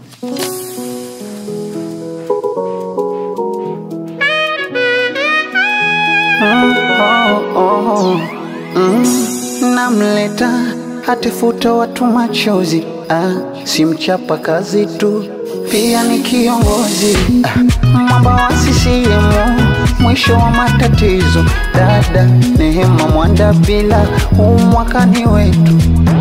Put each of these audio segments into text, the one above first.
namleta hatifuta watu machozi ah, si mchapa kazi tu pia ni kiongozi ah, mwamba wa CCM mwisho wa matatizo dada Neema Mwandabila huu mwaka ni wetu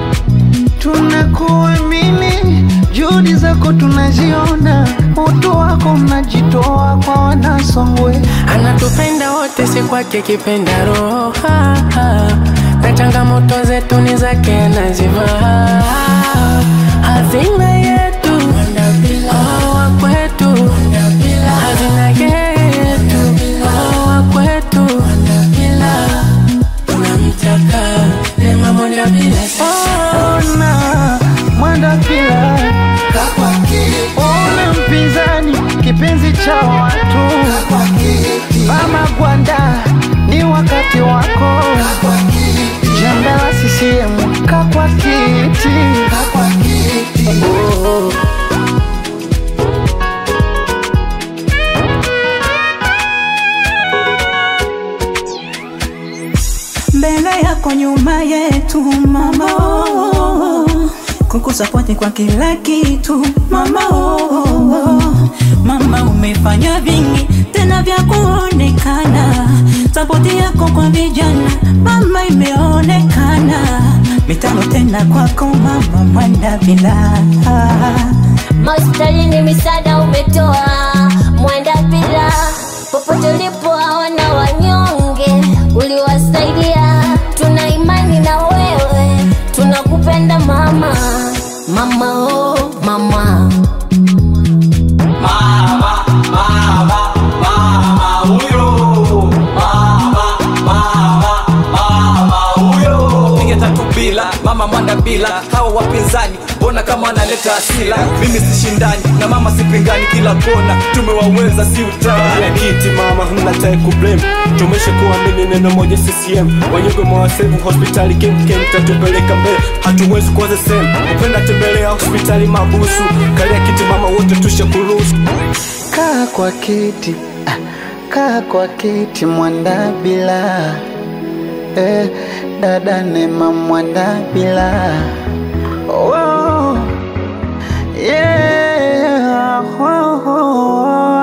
tunakuamini juhudi zako tunaziona utu wako mnajitoa kwa wanasongwe anatupenda wote, si kwake kipenda roho ha, ha. na changamoto zetu ni zake anazivaa hazina yetu oh, wa kwetu hazina yetu oh, wa kwetu tunamtaka Neema Mwandabila ona Mwandabila ona mpinzani kipenzi cha watu mama Gwanda ni wakati wako jembe la CCM kakwa kiti Oh. mbele yako nyuma yetu mama oh, kukusapoti kwa kila kitu mama oh, mama umefanya vingi tena vya kuonekana sapoti yako kwa vijana mama imeonekana mitano tena kwako mama Mwandabila Hospitalini misaada umetoa Mwandabila, popote ulipo hawana wanyonge uliwasaidia. Tuna imani na wewe, tunakupenda mama, mama oh mama. piga tatu bila mama mwanda bila hawa wapinzani mbona kama wanaleta asila mimi sishindani na mama sipingani kila kona tumewaweza si utani kiti mama mnatai kublame tumesha kuamini neno moja CCM wanyonge mwawasevu hospitali kemkem tatupeleka mbele hatuwezi kuanza sehemu upenda tembelea hospitali mabusu kalia kiti mama wote tusha kuruhusu kaa kwa kiti ah, kaa kwa kiti Mwandabila eh, dada Neema Mwandabila oh, yeah, oh, oh,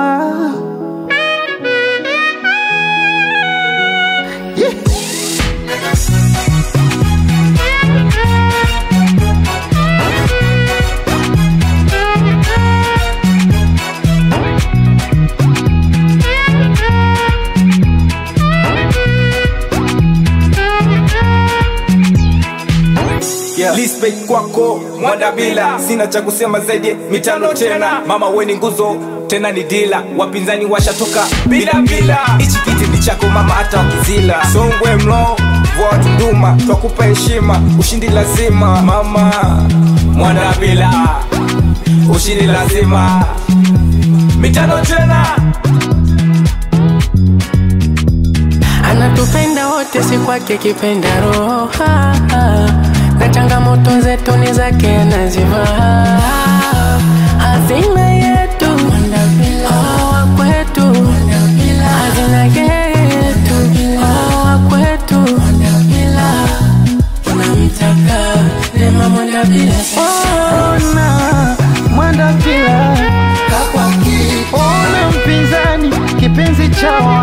yeah. yeah. Respect kwako Mwandabila, sina cha kusema zaidi mitano tena. Mama we ni nguzo tena ni dila, wapinzani washatoka bila bila. Hichi kiti ni chako mama, hata wakizila Songwe mlo vwa Tunduma, twakupa heshima, ushindi lazima mama Mwandabila, ushindi lazima mitano tena. anatupenda wote, si kwake kipenda roho ha, ha. na changamoto zetu ni zake anazivaa hazina yetu oh, wa kwetu hazina yetu oh, wa kwetu tunamtaka Neema Mwandabila ona Mwandabila ona mpinzani kipenzi cha